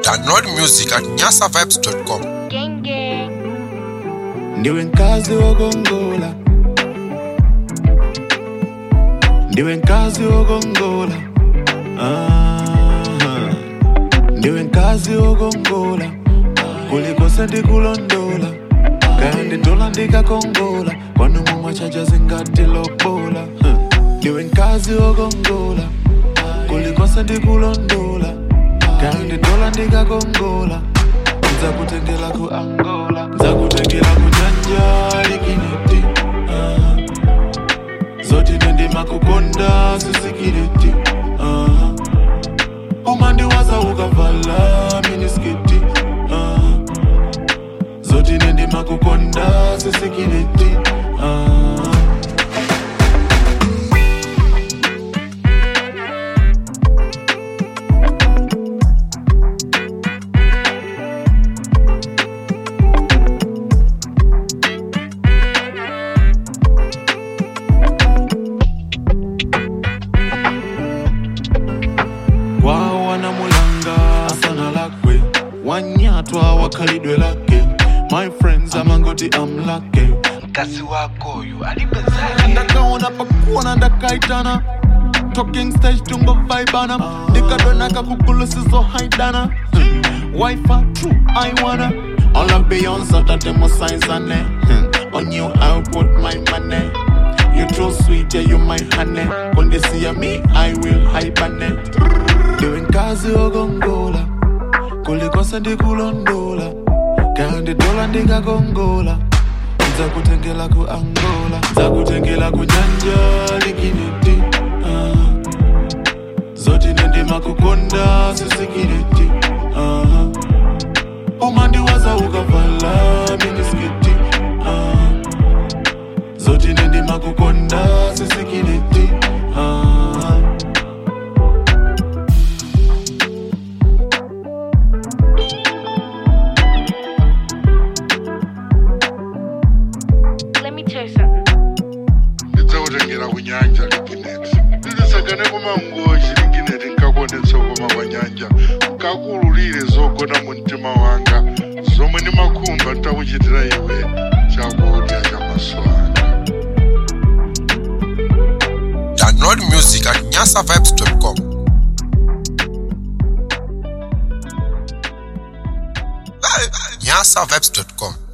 Download music at nyasavibes.com. Gang gang. ndiwe nkazi wokongola ndiwe nkazi wokongola Aha. ndiwe nkazi wokongola kulikose ndikulondola kaya nditola ndikakongola kwanu mumwachacha zingatilobola Huh. ndiwe nkazi wokongola kulikose ndikulondola kaya nditola ndikakongola nzakutengela ku angola nzakutengela ku nyanja likineti uh, zoti nendima kukonda sisikiliti uh, umandiwaza ukavala minisketi uh, zoti nendima kukonda sisikiliti uh, kwao wanamulanga sana lakwe wanyatwa wakhalidwe lake my friends amangoti amlake mkazi wako uyu alipezake ndakaona pakuona ndakaitana talking stage tungo vaibana ndikadonaka kugulusizo haidana wifa true i wanna all of beyonce tatemo saizane on you i put my money you too sweet yeah you my honey when they see me i will hibernate ndiwe nkazi wokongola kulikose ndikulondola kaya nditola ndikakongola nzakutengela ku angola nzakutengela ku nyanja likineti uh, zoti nendima kukonda sisikileti uh, umandiwaza ukavala minisketi uh, zoti nendima kukonda sisikileti uh, Let me tell you something. ndidzakutengera kunyanja ligineti ndidisakane kumangoji ligineti nkakonetsa koma kwa nyanja nkakululire zogona mu mtima wanga zomwe ndimakhumba ntakuchitira iwe chakudya cha maso anga Download music at nyasavibes.com. nyasavibes.com.